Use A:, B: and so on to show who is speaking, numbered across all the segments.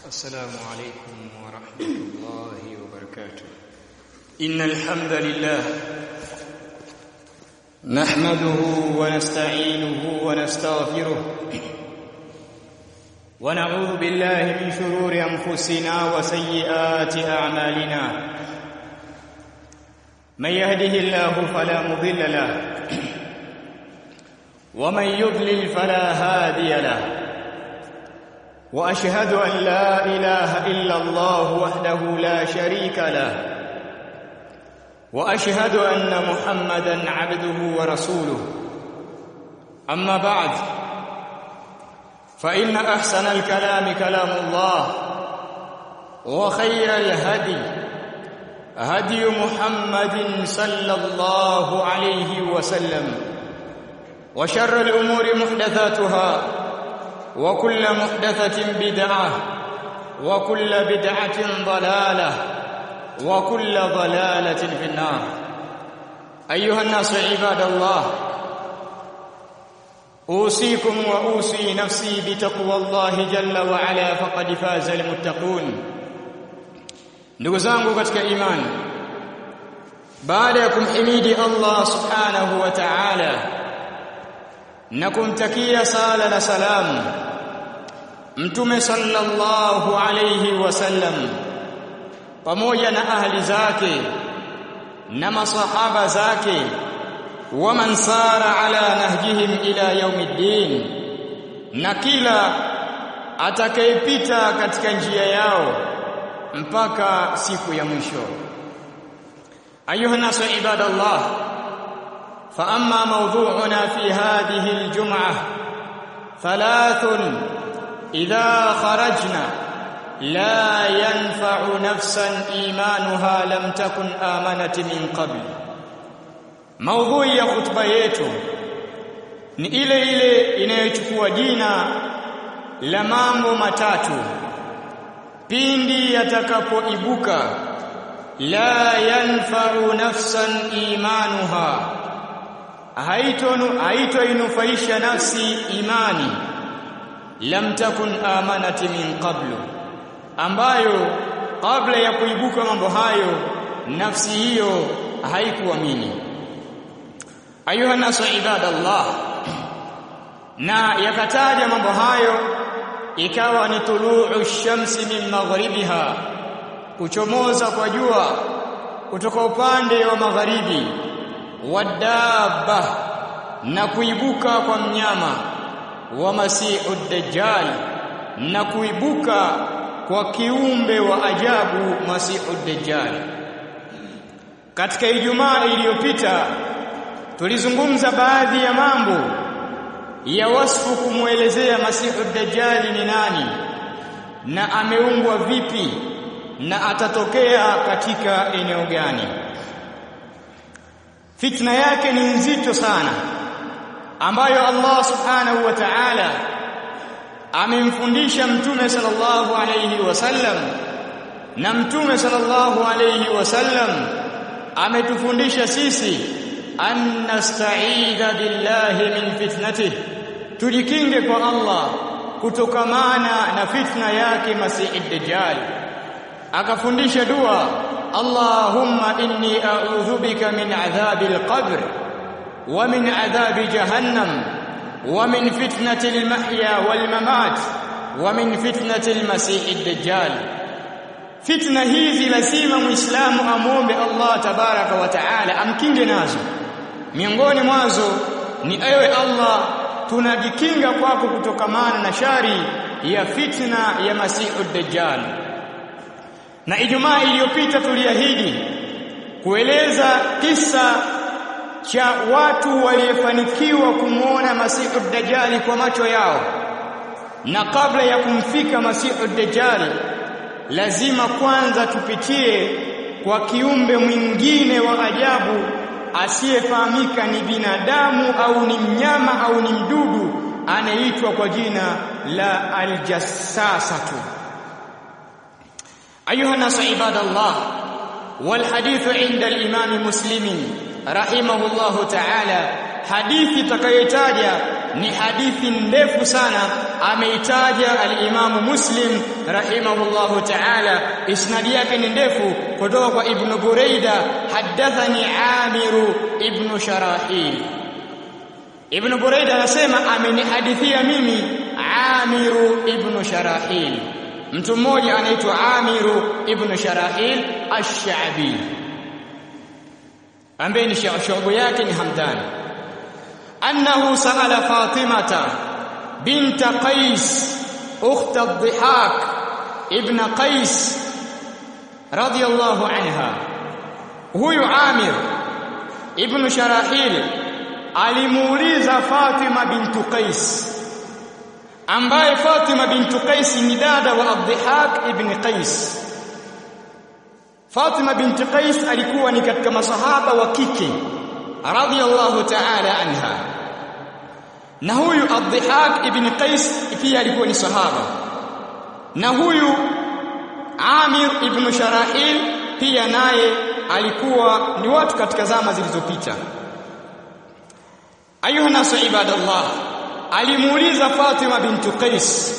A: السلام عليكم ورحمة الله وبركاته إن الحمد لله نحمده ونستعينه ونستغفره ونعوذ بالله من شرور أنفسنا وسيئات أعمالنا من يهده الله فلا مضل له ومن يضلل فلا هادي له واشهد ان لا اله الا الله وحده لا شريك له واشهد ان محمدا عبده ورسوله اما بعد فان احسن الكلام كلام الله وخير الهدي هدي محمد صلى الله عليه وسلم وشر الامور محدثاتها وكل محدثة بدعة وكل بدعة ضلالة وكل ضلالة في النار أيها الناس عباد الله أوصيكم وأوصي نفسي بتقوى الله جل وعلا فقد فاز المتقون ndugu zangu katika imani baada ya kumhimidi Allah subhanahu wa ta'ala na kumtakia sala na salamu mtume sallallahu alayhi wasallam pamoja na ahli zake na masahaba zake wa man sara ala nahjihim ila yaumiddin na kila atakayepita katika njia yao mpaka siku ya mwisho ayuha nasu ibadallah فأما موضوعنا في هذه الجمعة ثلاث إذا خرجنا لا ينفع نفسا إيمانها لم تكن آمنت من قبل موضوع ya khutba yetu ni ile ile inayochukua jina la mambo matatu pindi yatakapoibuka la yanfa'u nafsan imanuha haitoinufaisha nafsi imani lam takun amanati min qablu ambayo kabla ya kuibuka mambo hayo nafsi hiyo haikuamini ayuha nasu ibadallah na yakataja mambo hayo ikawa ni tuluu shamsi min maghribiha kuchomoza kwa jua kutoka upande wa magharibi wadabba na kuibuka kwa mnyama wa masihu dajjal na kuibuka kwa kiumbe wa ajabu masihu dajjal katika ijumaa iliyopita tulizungumza baadhi ya mambo ya wasfu kumwelezea masihu dajjal ni nani na ameumbwa vipi na atatokea katika eneo gani fitna yake ni nzito sana ambayo Allah subhanahu wa ta'ala amemfundisha mtume sallallahu alayhi wasallam na mtume sallallahu alayhi wasallam ametufundisha sisi an nasta'idha billahi min fitnatihi tujikinge kwa Allah kutokamana na fitna yake masihi dajjal akafundisha dua اللهم إني أعوذ بك من عذاب القبر ومن عذاب جهنم ومن فتنة المحيا والممات ومن فتنة المسيح الدجال فتنة hizi lazima muislamu amwombe Allah tabaraka wa taala amkinge nazo miongoni mwazo ni ewe Allah tunajikinga kwako kutokamana na shari ya fitna ya masihu dajjal na Ijumaa iliyopita tuliahidi kueleza kisa cha watu waliofanikiwa kumwona Masihu Dajjali kwa macho yao na kabla ya kumfika Masihu Dajjali lazima kwanza tupitie kwa kiumbe mwingine wa ajabu asiyefahamika ni binadamu au ni mnyama au ni mdudu anaitwa kwa jina la aljassasatu أيها الناس عباد الله والحديث عند الإمام مسلم رحمه الله تعالى hadithi takayotaja ni hadithi ndefu sana ameitaja al-Imamu Muslim rahimahullahu ta'ala isnadi yake ni ndefu kutoka kwa Ibn Buraida hadathani Amiru ibn Sharahil Ibn Buraida anasema amenihadithia mimi Amiru ibn Sharahil mtu mmoja anaitwa Amiru ibn Sharahil Ash-Sha'bi ambaye ni shughuli yake ni Hamdan annahu sa'ala Fatimata bint Qais ukht ad-Dhihak ibn Qais radiyallahu anha huyu Amir ibn Sharahil alimuuliza Fatima bintu Qais ambaye Fatima bintu Qais ni dada wa Abdihak ibn Qais Fatima binti Qais alikuwa ni katika masahaba wa kike radhiyallahu ta'ala anha na huyu Abdihak ibn Qais pia alikuwa ni sahaba na huyu Amir ibn Sharahil pia naye alikuwa ni watu katika zama zilizopita ayuha nasu ibadallah alimuuliza Fatima bintu Qais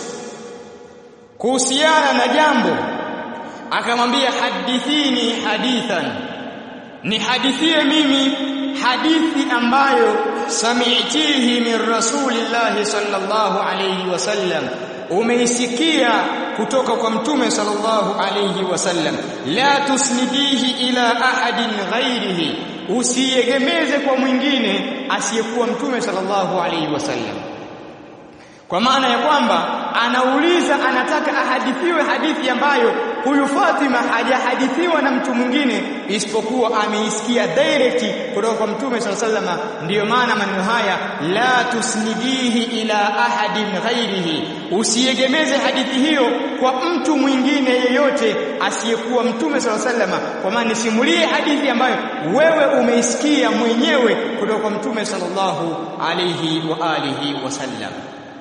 A: kuhusiana na jambo akamwambia hadithini hadithan ni hadithie mimi hadithi ambayo sami'tihi min rasulillahi sallallahu alayhi wasallam umeisikia kutoka kwa mtume sallallahu alayhi wasallam la tusnidihi ila ahadin ghairihi usiegemeze kwa mwingine asiyekuwa mtume sallallahu alayhi wasallam kwa maana ya kwamba anauliza anataka ahadithiwe hadithi ambayo huyu Fatima hajahadithiwa na mtu mwingine isipokuwa ameisikia direct kutoka kwa mtume sallallahu alaihi wasallam ndiyo maana maneno haya la tusnidihi ila ahadin ghairihi usiegemeze hadithi hiyo kwa mtu mwingine yeyote asiyekuwa mtume sallallahu alaihi wasallam kwa maana nisimulie hadithi ambayo wewe umeisikia mwenyewe kutoka kwa mtume sallallahu alaihi wa alihi wasallam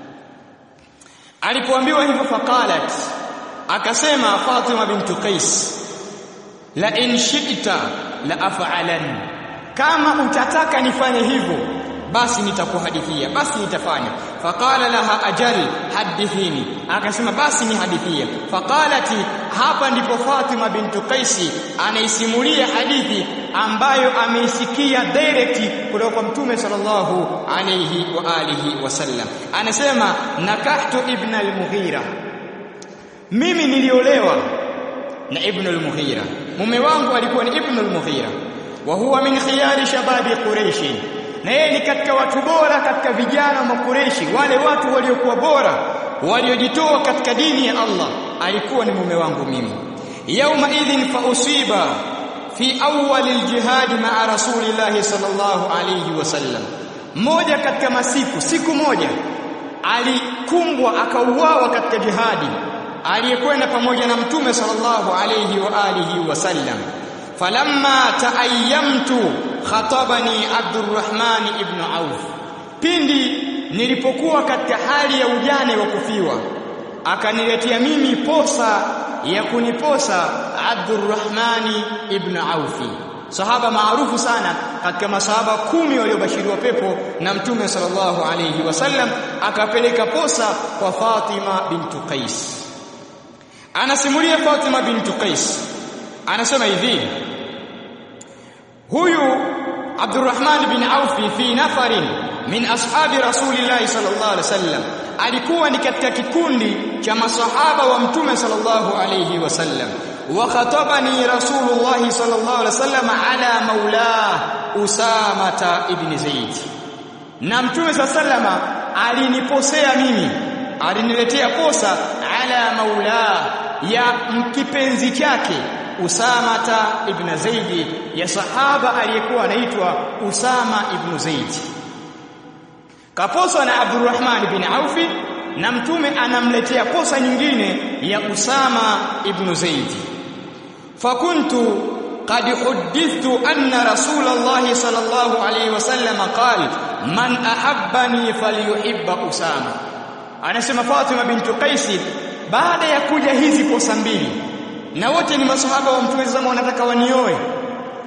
A: alipoambiwa hivyo faqalat akasema Fatima bintu Qais la in shi'ta la af'alan kama utataka nifanye hivyo basi nitakuhadithia basi nitafanya faqala laha ajal hadithini akasema basi ni hadithia faqalati hapa ndipo Fatima bintu Qais anaisimulia hadithi ambayo ameisikia direct kutoka kwa mtume sallallahu alayhi wa alihi wasallam anasema nakahtu ibn al-Mughira mimi niliolewa na ibn al-Mughira mume wangu alikuwa ni ibn al-Mughira wa huwa min khiyari shababi quraish na yeye ni katika watu bora katika vijana wa Quraishi wale watu waliokuwa bora waliojitoa katika dini ya Allah alikuwa ni mume wangu mimi yauma idhin fa usiba fi awwal aljihad ma'a rasulillahi sallallahu alayhi wasallam moja katika masiku siku moja alikumbwa akauawa katika jihadi aliyekwenda pamoja na mtume sallallahu alayhi wa alihi wasallam falamma taayyamtu khatabani Abdurrahman ibn Auf pindi nilipokuwa katika hali ya ujane wa kufiwa akaniletea mimi posa ya kuniposa Abdurrahman ibn Auf sahaba maarufu sana katika masahaba kumi waliobashiriwa pepo na mtume sallallahu alayhi wasallam akapeleka posa kwa Fatima bintu Qais anasimulia Fatima bintu Qais anasema hivi huyu Abdurrahman bin Auf fi nafarin min ashabi Rasulillah sallallahu alaihi wasallam alikuwa ni katika kikundi cha masahaba wa mtume sallallahu alayhi wasallam wa khatabani Rasulullah sallallahu alaihi wasallam ala maula Usama ibn Zaid na mtume sallallahu aliniposea mimi aliniletea posa ala maula ya mkipenzi chake Usamata ibn Zaid ya sahaba aliyekuwa anaitwa Usama ibn Zaid kaposa na Abdurrahman ibn Auf na mtume anamletea posa nyingine ya Usama ibn Zaid fakuntu قد حدثت أن رسول الله صلى الله عليه وسلم قال من أحبني فليحب أسامة anasema Fatima bintu Qais baada ya kuja hizi posa mbili na wote ni masahaba wa mtume zama wanataka wanioe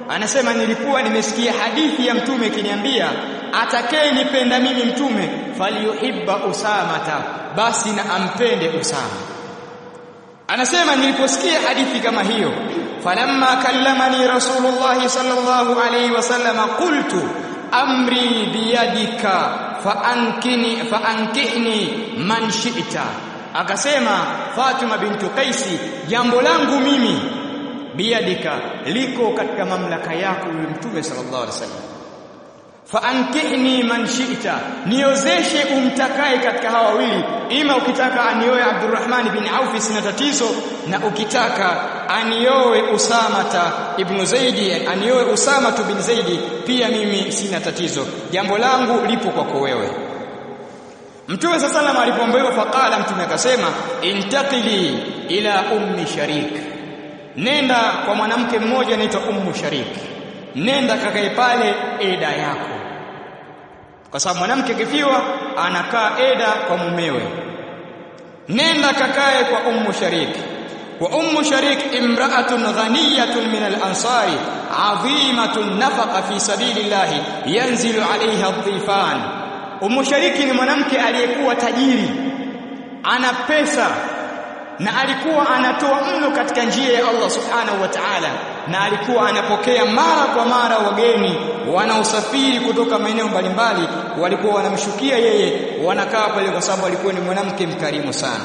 A: anasema nilikuwa nimesikia hadithi ya mtume ikiniambia atakayenipenda mimi mtume falyuhibba usamata basi na ampende usama anasema niliposikia hadithi kama hiyo falamma kallamani rasulullah sallallahu alayhi wasallam qultu amri biyadika faankini faankihni man shi'ta akasema Fatima bintu Qaisi jambo langu mimi biyadika liko katika mamlaka yako yule mtume sallallahu alaihi wasallam faankihni man shi'ta niozeshe umtakaye katika hawa wawili ima ukitaka anioe Abdurrahman bin Auf sina tatizo na ukitaka anioe Usamata ibn Zaidi anioe Usama bin Zaidi pia mimi sina tatizo jambo langu lipo kwako wewe Mtume sasa sallam alipoambiwa faqala mtume akasema intaqili ila ummi sharik nenda kwa mwanamke mmoja anaitwa ummu sharik nenda kakae pale eda yako kwa sababu mwanamke kifiwa anakaa eda kwa mumewe nenda kakae kwa ummu sharik wa ummu sharik imra'atun ghaniyatun min al-ansari 'azimatun nafaqa fi sabilillah yanzilu 'alayha adh-dhifan ummu shariki ni mwanamke aliyekuwa tajiri ana pesa na alikuwa anatoa mno katika njia ya Allah subhanahu wa ta'ala na alikuwa anapokea mara kwa mara wageni wanaosafiri kutoka maeneo mbalimbali walikuwa wanamshukia yeye wanakaa pale kwa sababu alikuwa ni mwanamke mkarimu sana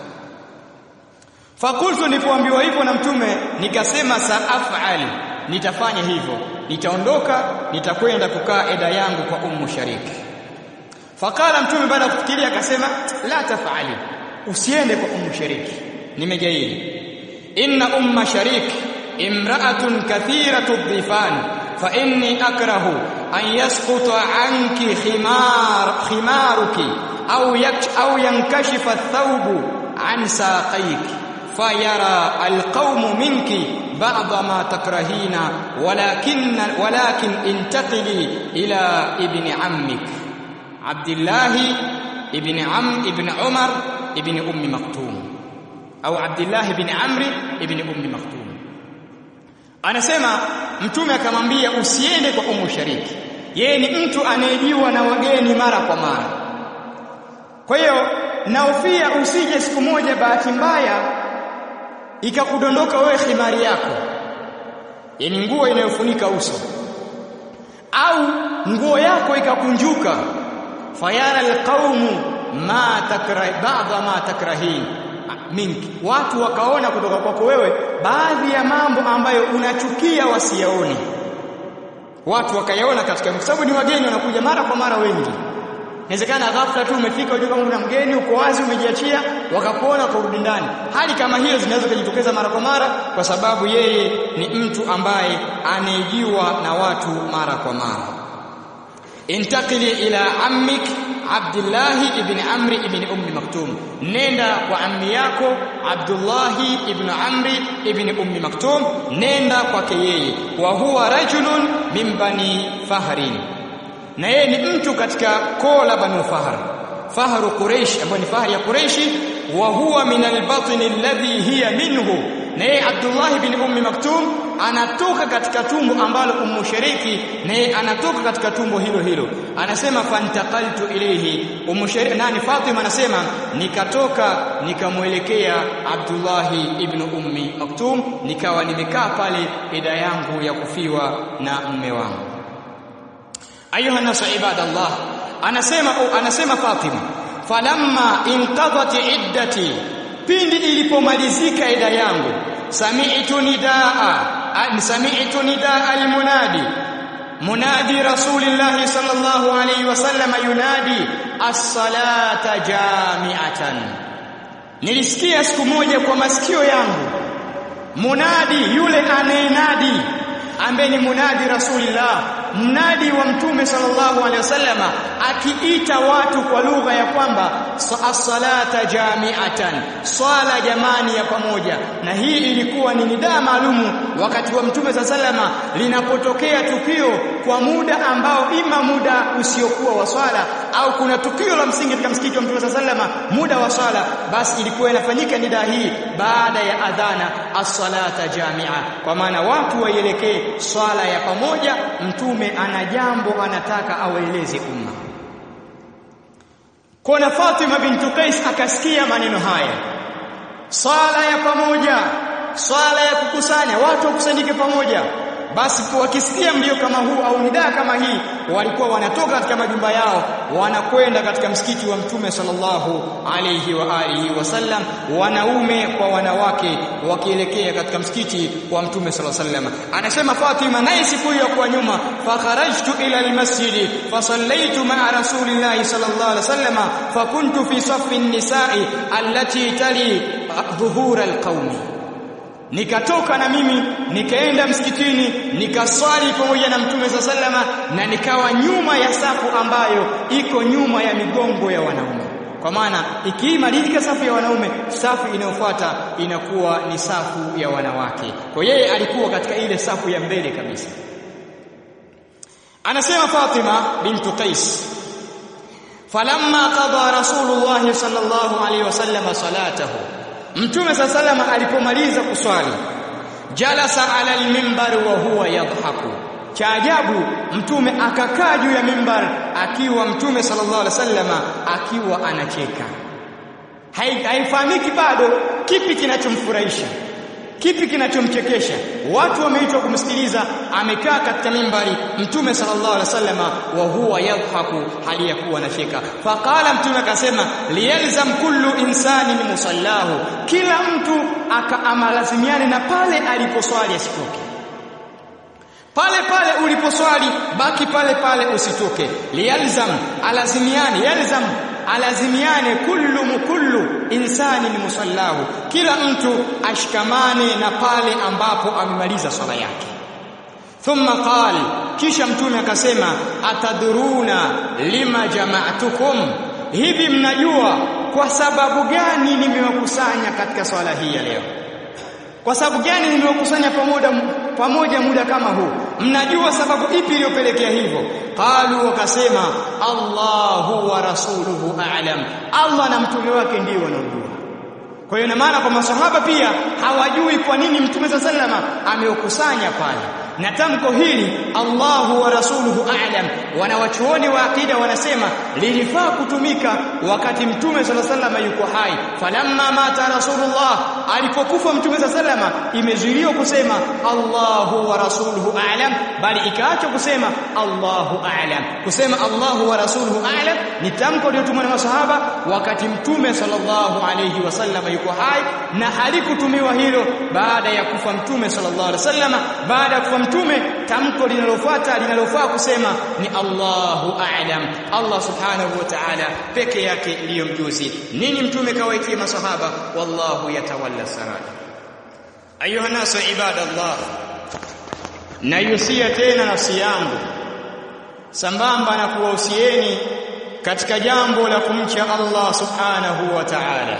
A: fakultu nilipoambiwa hivyo na mtume nikasema saafal nitafanya hivyo nitaondoka nitakwenda kukaa eda yangu kwa ummu shariki fakala mtume baada ya kufikiria akasema la tafali usiende kwa ummu shariki nimejaili inna umma sharik imra'atun kathiratu dhifan fa inni akrahu an yasquta anki khimar khimaruki au yak au yankashifa athawbu an saqayki fayara alqawmu minki بعض ما تكرهين ولكن ولكن انتقلي الى ابن عمك عبد الله ابن عم ابن عمر ابن ام مكتوم au Abdullah ibn Amri ibn Ummi Maktum anasema mtume akamwambia usiende kwa Ummu Shariki yeye ni mtu anayejiwa na wageni mara kwa mara kwa hiyo naofia usije siku moja bahati mbaya ikakudondoka wewe khimari yako yani nguo inayofunika uso au nguo yako ikakunjuka fayara alqaumu ma takrah ba'dha ma takrahin mingi watu wakaona kutoka kwako wewe baadhi ya mambo ambayo unachukia wasiyaone watu wakayaona katika kwa sababu ni wageni wanakuja mara kwa mara wengi inawezekana ghafla tu umefika unajua kama kuna mgeni uko wazi umejiachia wakakuona kurudi ndani hali kama hiyo zinaweza kujitokeza mara kwa mara kwa sababu yeye ni mtu ambaye anaejiwa na watu mara kwa mara intakili ila ammik Abdullah ibn Amri ibn Ummi Maktum nenda kwa ammi yako Abdullah ibn Amri ibn Ummi Maktum nenda kwake yeye wa huwa rajulun min bani Fahrin na yeye ni mtu katika koo la Banu Fahr Fahru Quraish ambaye ni fahari ya Quraish wa huwa min al-batn alladhi hiya minhu na yeye Abdullah ibn Ummi Maktum anatoka katika tumbo ambalo Ummu Shariki na yeye anatoka katika tumbo hilo hilo anasema fantaqaltu ilayhi Ummu Shariki nani Fatima anasema nikatoka nikamwelekea Abdullah ibn Ummi Maktum nikawa nimekaa pale ida yangu ya kufiwa na mume wangu ayuha nasu ibadallah anasema anasema Fatima falamma inqadat iddati pindi ilipomalizika ida yangu sami'tu nidaa sami'tu nidaa almunadi munadi rasulillah sallallahu alayhi wasallam yunadi as-salata jami'atan nilisikia siku moja kwa masikio yangu munadi yule anayenadi ambaye ni munadi rasulillah mnadi wa mtume sallallahu alaihi wasallama akiita watu kwa lugha ya kwamba as-salata jami'atan swala jamani ya pamoja na hii ilikuwa ni nidaa maalumu wakati wa mtume sallallahu linapotokea tukio kwa muda ambao ima muda usiokuwa wa swala au kuna tukio la msingi katika msikiti wa Mtume sallama muda wa swala basi ilikuwa inafanyika nida hii baada ya adhana as-salata jamia kwa maana watu waielekee swala ya pamoja mtume ana jambo anataka awaeleze umma Kona Fatima bintu Qais akasikia maneno haya swala ya pamoja swala ya kukusanya watu wakusanyike pamoja basi wakisikia mlio kama huu au nidaa kama hii walikuwa wanatoka katika majumba yao wanakwenda katika msikiti wa mtume sallallahu alayhi wa alihi wasallam wanaume kwa wanawake wakielekea katika msikiti wa mtume sallallahu alayhi wasallam anasema Fatima naye siku hiyo kwa nyuma fa kharajtu ila almasjid fa sallaitu ma'a rasulillahi sallallahu alayhi wasallam fa kuntu fi saffi an-nisa'i allati tali dhuhura alqaumi nikatoka na mimi nikaenda msikitini nikaswali pamoja na mtume sa salama na nikawa nyuma ya safu ambayo iko nyuma ya migongo ya wanaume kwa maana ikimalizika safu ya wanaume safu inayofuata inakuwa ni safu ya wanawake kwa yeye alikuwa katika ile safu ya mbele kabisa anasema Fatima bintu Qais falamma qada rasulullah sallallahu alaihi wasallam salatahu Mtume sallallahu alipomaliza kuswali jalasa ala al-mimbar wa huwa yadhaku cha ajabu mtume akakaa juu ya mimbar akiwa mtume sallallahu alaihi wasallama akiwa anacheka haifahamiki bado kipi kinachomfurahisha kipi kinachomchekesha watu wameitwa kumsikiliza amekaa katika mimbari mtume sallallahu alaihi wasallama wa huwa yadhaku hali ya kuwa anacheka faqala mtume akasema liyalzam kullu insani musallahu kila mtu akaamalazimiane na pale aliposwali asitoke pale pale uliposwali baki pale pale usitoke liyalzam alazimiane yalzam alazimiane kullu mukullu insani musallahu kila mtu ashikamane na pale ambapo amemaliza swala yake thumma qal kisha mtume akasema ataduruna lima jama'tukum hivi mnajua kwa sababu gani nimewakusanya katika swala hii ya leo kwa sababu gani nimewakusanya pamoja pamoja muda kama huu mnajua sababu ipi iliyopelekea hivyo qalu wakasema Allahu wa rasuluhu a'lam Allah na mtume wake ndio wanaojua kwa hiyo ina maana kwa masahaba pia hawajui kwa nini mtume sallama ameokusanya pale na tamko hili Allahu wa rasuluhu a'lam wanawachuoni wa akida wanasema lilifaa kutumika wakati mtume sallama yuko hai falamma mata rasulullah alipokufa mtume sallama imezuiliwa kusema Allahu wa rasuluhu a'lam bali ikaachwa kusema Allahu a'lam kusema Allahu wa rasuluhu a'lam ni tamko lililotumwa na masahaba wakati mtume sallallahu alayhi wasallam yuko hai na halikutumiwa hilo baada ya kufa mtume sallallahu alaihi wasallam baada ya kufa mtume tamko linalofuata linalofaa kusema ni Allahu a'lam Allah subhanahu wa ta'ala peke yake ndiyo mjuzi nini mtume kawaitia masahaba wallahu yatawalla sarai ayuha nasu ibadallah nayusia tena nafsi yangu sambamba na kuwahusieni katika jambo la kumcha Allah subhanahu wa ta'ala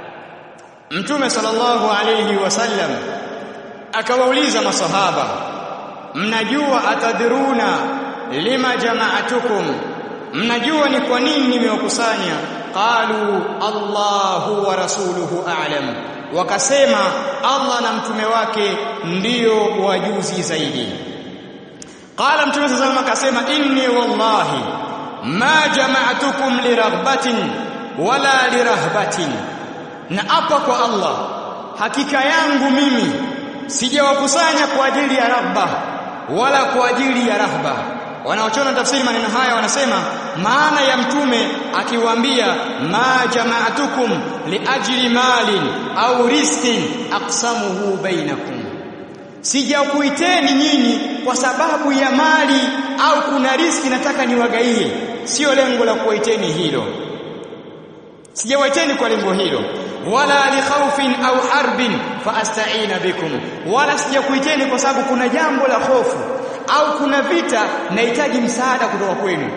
A: Mtume sallallahu alayhi wasallam akawauliza masahaba mnajua atadhuruna lima jama'atukum mnajua ni kwa nini nimewakusanya qalu Allahu wa rasuluhu a'lam wakasema Allah na mtume wake ndio wajuzi zaidi qala mtume sallallahu alayhi akasema inni wallahi ma jama'atukum liraghbatin wala lirahbatin na apa kwa Allah hakika yangu mimi sijawakusanya kwa ajili ya rabba wala kwa ajili ya rahba wanaochona tafsiri maneno haya wanasema maana ya mtume akiwaambia ma jama'atukum liajli malin au riskin aqsamuhu bainakum sijakuiteni nyinyi kwa sababu ya mali au kuna riski nataka niwagaie sio lengo la kuwaiteni hilo sijawaiteni kwa lengo hilo wala li khawfin au harbin faasta'ina bikum wala sijakuiteni kwa sababu kuna jambo la hofu au kuna vita nahitaji msaada kutoka kwenu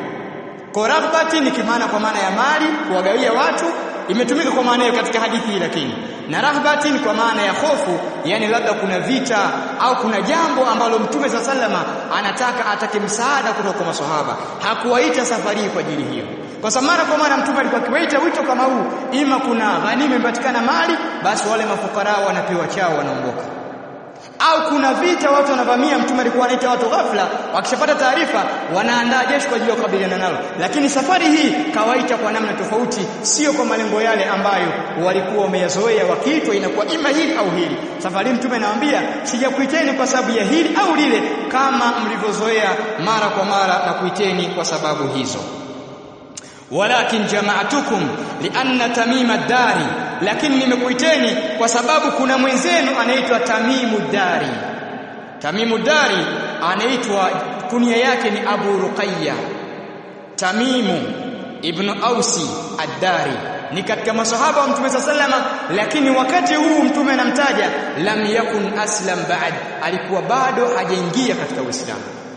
A: korabati ni kimana kwa maana ya mali kuwagawia watu imetumika kwa maana hiyo katika hadithi hii lakini na rahbatin kwa maana ya hofu yani labda kuna vita au kuna jambo ambalo mtume sa salama anataka atake msaada kutoka kwa maswahaba hakuwaita safari kwa ajili hiyo kwa sababu mara kwa mara mtume alikuwa akiwaita wito kama huu ima kuna ghanima imepatikana mali basi wale mafukara wanapewa chao wanaondoka au kuna vita watu wanavamia mtume alikuwa anaita watu ghafla wakishapata taarifa wanaandaa jeshi kwa ajili ya kukabiliana nalo lakini safari hii kawaita kwa namna tofauti sio kwa malengo yale ambayo walikuwa wameyazoea wakiitwa inakuwa ima hili au hili safari mtume anawaambia sijakuiteni kwa sababu ya hili au lile kama mlivyozoea mara kwa mara na kuiteni kwa sababu hizo walakin jama'atukum lianna tamima dari lakini nimekuiteni kwa sababu kuna mwenzenu anaitwa Tamimu Dari Tamimu Dari anaitwa kunia yake ni Abu Ruqayya Tamimu ibn Ausi Ad-Dari ni katika masahaba wa Mtume sallama lakini wakati huu Mtume anamtaja lam yakun aslam ba'd alikuwa bado hajaingia katika Uislamu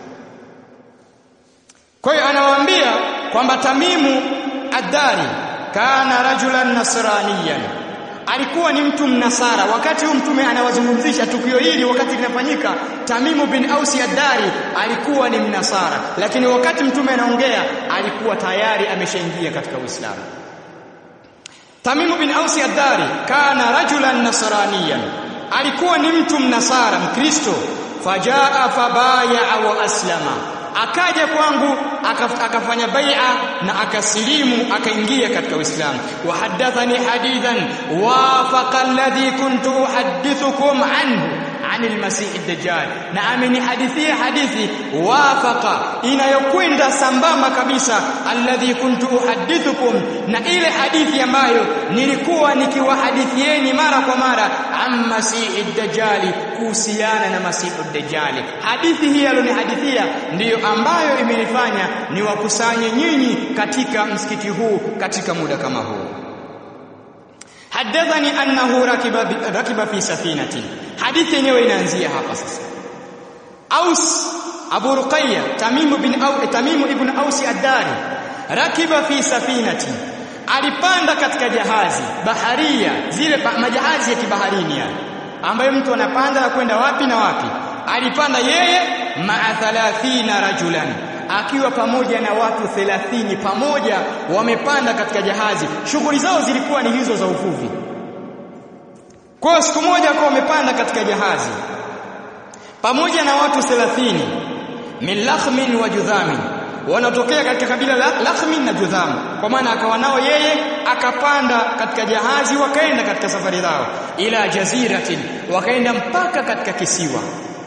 A: kwa hiyo anawaambia kwamba Tamimu Ad-Dari kana rajulan nasraniyan alikuwa ni mtu mnasara wakati huu mtume anawazungumzisha tukio hili wakati linafanyika Tamimu bin Ausi Ad-Dari alikuwa ni mnasara lakini wakati mtume anaongea alikuwa tayari ameshaingia katika Uislamu Tamimu bin Ausi Ad-Dari kana rajulan nasraniyan alikuwa ni mtu mnasara mkristo fajaa fabaya wa aslama akaja kwangu akafanya bai'a na akasilimu akaingia katika Uislamu wa hadathani hadithan wafaqa alladhi kuntu uhaddithukum anhu anil masih ad-dajjal na amenihadithia hadithi wafaqa inayokwenda sambamba kabisa alladhi kuntu uhaddithukum na ile hadithi ambayo nilikuwa nikiwahadithieni mara kwa mara am masih ad-dajjal kuhusiana na masih ad-dajjal hadithi hii alionihadithia ndiyo ambayo imenifanya niwakusanye nyinyi katika msikiti huu katika muda kama huu hadathani annahu rakiba rakiba fi safinati hadithi yenyewe inaanzia hapa sasa Aus Abu Ruqayya Tamim bin Au Tamim ibn Aus ad-Dari rakiba fi safinati alipanda katika jahazi baharia zile majahazi ya kibaharini yani ambayo mtu anapanda na kwenda wapi na wapi alipanda yeye maa 30 rajulan akiwa pamoja na watu 30 pamoja wamepanda katika jahazi shughuli zao zilikuwa ni hizo za uvuvi kwa siku moja kwa wamepanda katika jahazi pamoja na watu 30 min lakhmin wa judhamin wanatokea katika kabila la lakhmin na judham kwa maana akawa nao yeye akapanda katika jahazi wakaenda katika safari zao ila jaziratin wakaenda mpaka katika kisiwa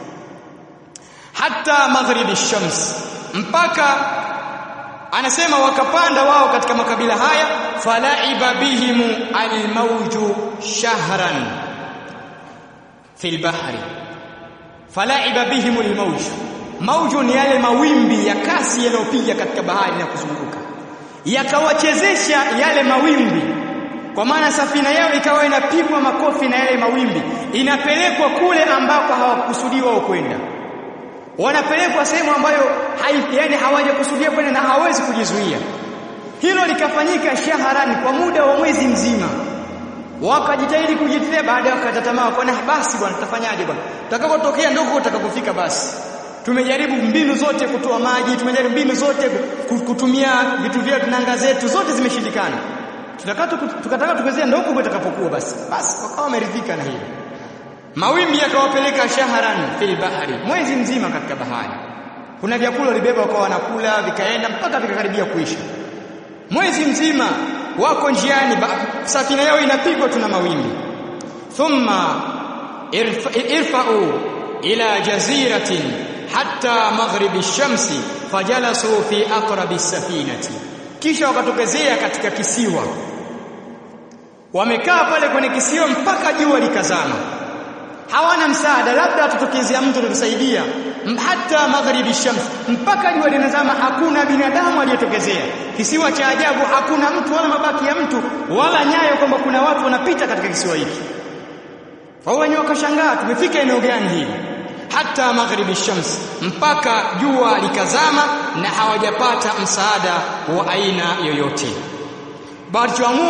A: hata maghribi shams mpaka anasema wakapanda wao katika makabila haya falaiba bihimu almawju shahran fil bahri falaiba bihimu almawju mawju ni yale mawimbi ya kasi yanayopiga katika bahari na kuzunguka yakawachezesha yale mawimbi kwa maana safina yao ikawa inapigwa makofi na yale mawimbi inapelekwa kule ambako hawakusudiwa kwenda wanapelekwa sehemu ambayo hai, yani hawajakusudia kwenda na hawezi kujizuia hilo likafanyika shaharani kwa muda wa mwezi mzima wakajitahidi kujitetea baada ya kukata tamaa wakaona basi bwana tutafanyaje bwana tutakapotokea ndoko utakapofika basi tumejaribu mbinu zote kutoa maji tumejaribu mbinu zote kutumia vitu vyetu nanga zetu zote zimeshindikana tutakata tukataka tukezea ndoko utakapokuwa basi basi wakawa wameridhika na hilo mawimbi yakawapeleka shaharan fil bahari mwezi mzima katika bahari kuna vyakula walibeba wakawa wanakula vikaenda mpaka vikakaribia kuisha mwezi mzima wako njiani safina yao inapigwa tuna mawimbi thumma irfa'u ila jaziratin hatta maghribi shamsi fajalasu fi aqrabi safinati kisha wakatokezea katika kisiwa wamekaa pale kwenye kisiwa mpaka jua likazama hawana msaada labda tutokezea mtu kutusaidia hata magharibi shams mpaka jua linazama hakuna binadamu aliyetokezea kisiwa cha ajabu hakuna mtu wala mabaki ya mtu wala nyayo kwamba kuna watu wanapita katika kisiwa hiki wao wenyewe wakashangaa tumefika eneo gani hili hata magharibi shams mpaka jua likazama na hawajapata msaada wa aina yoyote walichoamua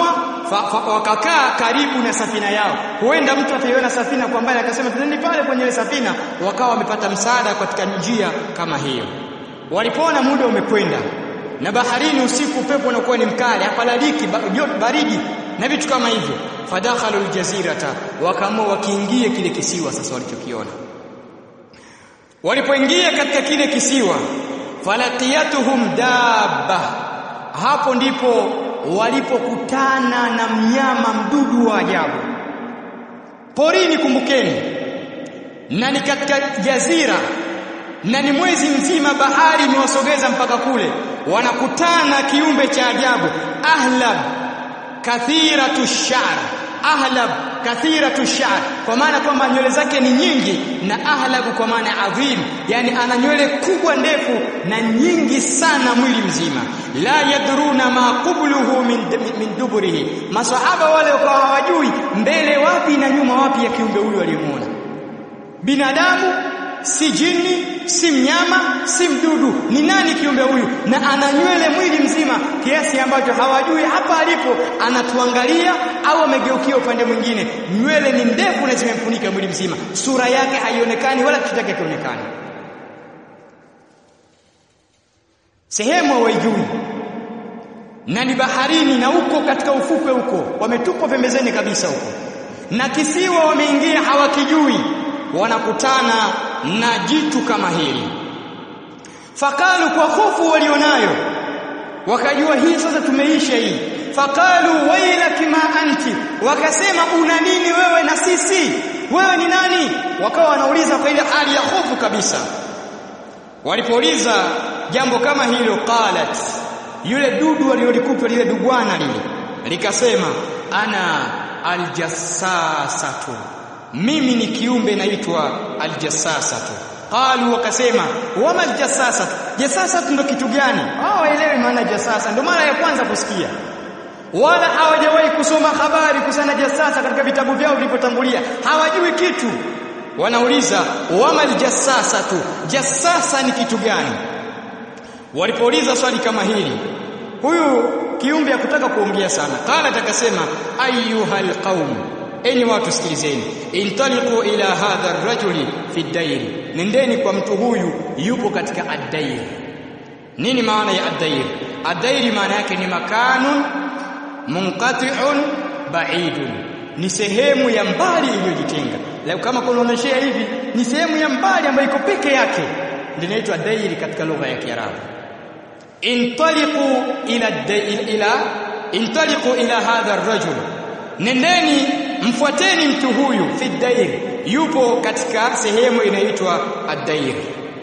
A: wakakaa karibu na safina yao huenda mtu ataiona safina kwa mbali akasema tuneni pale kwenye ile safina wakawa wamepata msaada katika njia kama hiyo walipoona muda umekwenda na baharini usiku upepo unakuwa ni mkali hapalaliki baridi na vitu kama hivyo fadakhalu aljazirata wakaamua wakiingie kile kisiwa sasa walichokiona walipoingia katika kile kisiwa falaqiyatuhum dabba hapo ndipo walipokutana na mnyama mdudu wa ajabu porini kumbukeni na ni katika jazira na ni mwezi mzima bahari imewasogeza mpaka kule wanakutana kiumbe cha ajabu ahlab kathiratu shar ahlab kathiratu shar kwa maana kwamba nywele zake ni nyingi na ahlab kwa maana adhim yani ana nywele kubwa ndefu na nyingi sana mwili mzima la yadruna ma qubluhu min, min duburihi masahaba wale wakawa hawajui mbele wapi na nyuma wapi ya kiumbe huyo aliyemuona binadamu si jini si mnyama si mdudu ni nani kiumbe huyu na ana nywele mwili mzima kiasi ambacho hawajui hapa alipo anatuangalia au amegeukia upande mwingine nywele ni ndefu na zimemfunika mwili mzima sura yake haionekani wala kitu chake kionekani sehemu hawaijui na ni baharini na huko katika ufukwe huko wametupwa pembezeni kabisa huko na kisiwa wameingia hawakijui wanakutana na jitu kama hili fakalu kwa hofu walionayo wakajua hii sasa tumeisha hii fakalu wailaki ma anti wakasema una nini wewe na sisi wewe ni nani wakawa wanauliza kwa ile hali ya hofu kabisa walipouliza jambo kama hilo qalat yule dudu aliyolikuta lile dugwana lile likasema ana aljassasatu mimi ni kiumbe naitwa aljassasatu qalu wakasema wama aljassasatu jassasatu ndo kitu gani hao waelewi maana jassasa ndo mara ya kwanza kusikia wala hawajawahi kusoma habari kusana jassasa katika vitabu vyao vilivyotangulia hawajui kitu wanauliza wama aljassasatu jassasa ni kitu gani walipouliza swali kama hili huyu kiumbe hakutaka kuongea sana qala akasema ayyuhal qaum enyi watu sikilizeni intaliqu ila hadha ar-rajuli fi ad-dair nendeni kwa mtu huyu yupo katika ad-dair nini maana ya ad-dair ad-dair maana yake ni makanun munqati'un ba'idun ni sehemu ya mbali iliyojitenga leo kama kunaonyeshea hivi ni sehemu ya mbali ambayo iko peke yake ndio inaitwa dairi katika lugha ya Kiarabu intaliqu ila ila intaliqu ila hadha ar-rajul nendeni mfuateni mtu huyu fi dair yupo katika sehemu inaitwa ad-dair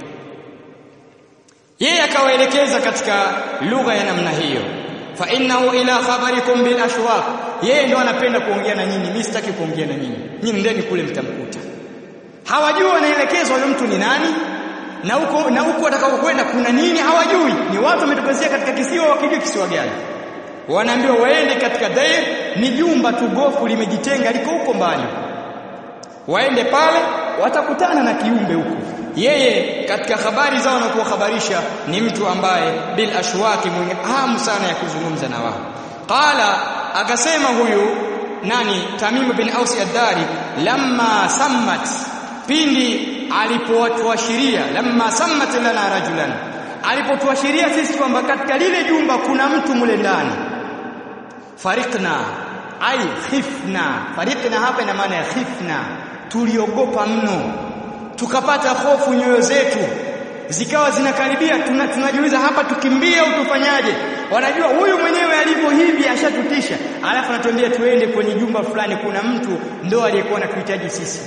A: yeye akawaelekeza katika lugha ya namna hiyo fa innahu ila khabarikum bil ashwaq yeye ndo anapenda kuongea na nyinyi mimi sitaki kuongea na nyinyi nyinyi ndeni kule mtamkuta hawajui wanaelekezwa huyo mtu ni nani na huko na huko watakapokwenda kuna nini hawajui ni watu wametokezea katika kisiwa wakijua kisiwa gani wanaambiwa waende katika dair ni jumba tu gofu limejitenga liko huko mbali waende pale watakutana na kiumbe huko yeye katika habari zao na kuwahabarisha ni mtu ambaye bil ashwaki mwenye hamu sana ya kuzungumza na wao qala akasema huyu nani Tamim bin Aus ad-Dari lamma sammat pindi alipotuashiria lamma sammat lana rajulan alipotuashiria sisi kwamba katika lile jumba kuna mtu mule ndani farikna ai khifna farikna hapa ina maana ya khifna tuliogopa mno tukapata hofu nyoyo zetu zikawa zinakaribia tuna, tunajiuliza hapa tukimbie au tufanyaje wanajua huyu mwenyewe alivyo hivi ashatutisha alafu anatuambia tuende kwenye jumba fulani kuna mtu ndo aliyekuwa anatuhitaji sisi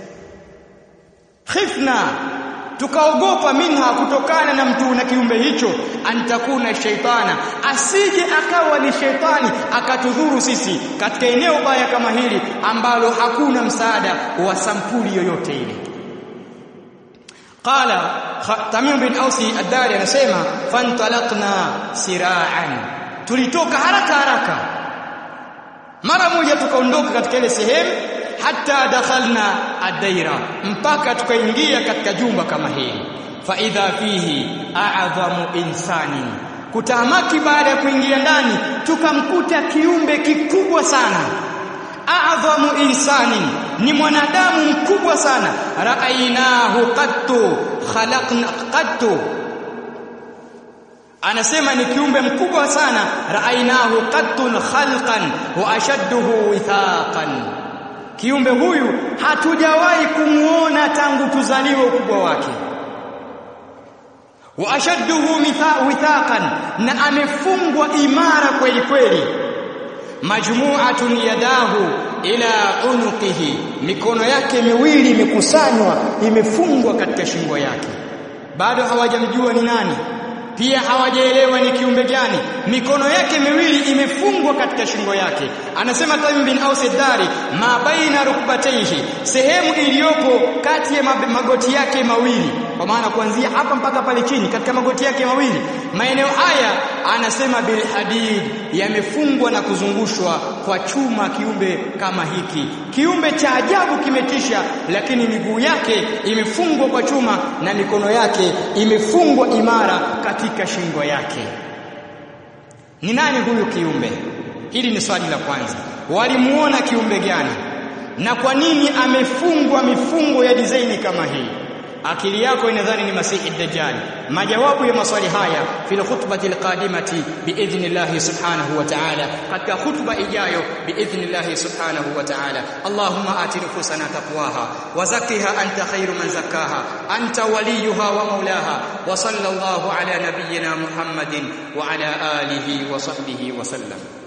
A: khifna tukaogopa minha kutokana na mtu na kiumbe hicho antakuna shaitana asije akawa ni shaitani akatudhuru sisi katika eneo baya kama hili ambalo hakuna msaada wa sampuli yoyote ile qala tamim bin ausi ad-dari anasema fantalaqna sira'an tulitoka haraka haraka mara moja tukaondoka katika ile sehemu hatta dakhalna ad-daira mpaka tukaingia katika jumba kama hili fa idha fihi a'zamu insani kutamaki baada ya kuingia ndani tukamkuta kiumbe kikubwa sana a'dhamu insani ni mwanadamu mkubwa sana ra'ainahu qattu khalaqna qattu anasema ni kiumbe mkubwa sana ra'ainahu qattun khalqan wa ashadduhu withaqan kiumbe huyu hatujawahi kumuona tangu tuzaliwe ukubwa wake wa ashadduhu withaqan na amefungwa imara kweli kweli majmu'atun yadahu ila unuqihi mikono yake miwili imekusanywa imefungwa katika shingo yake bado hawajamjua ni nani pia hawajaelewa ni kiumbe gani mikono yake miwili imefungwa katika shingo yake anasema Tamim bin Aus ad-Dari ma baina rukbatayhi sehemu iliyopo kati ya magoti yake mawili kwa maana kuanzia hapa mpaka pale chini katika magoti yake mawili maeneo haya anasema bil hadid yamefungwa na kuzungushwa kwa chuma kiumbe kama hiki kiumbe cha ajabu kimetisha lakini miguu yake imefungwa kwa chuma na mikono yake imefungwa imara katika shingo yake ni nani huyu kiumbe hili ni swali la kwanza walimuona kiumbe gani na kwa nini amefungwa mifungo ya dizaini kama hii akili yako inadhani ni masihi dajjal majawabu ya maswali haya fil khutbati alqadimati biidhnillah subhanahu wa ta'ala katika khutba ijayo biidhnillah subhanahu wa ta'ala allahumma ati nufusana taqwaha wa zakkiha anta khairu man zakkaha anta waliyuha wa maulaha wa sallallahu ala nabiyyina muhammadin wa ala alihi wa sahbihi wa sallam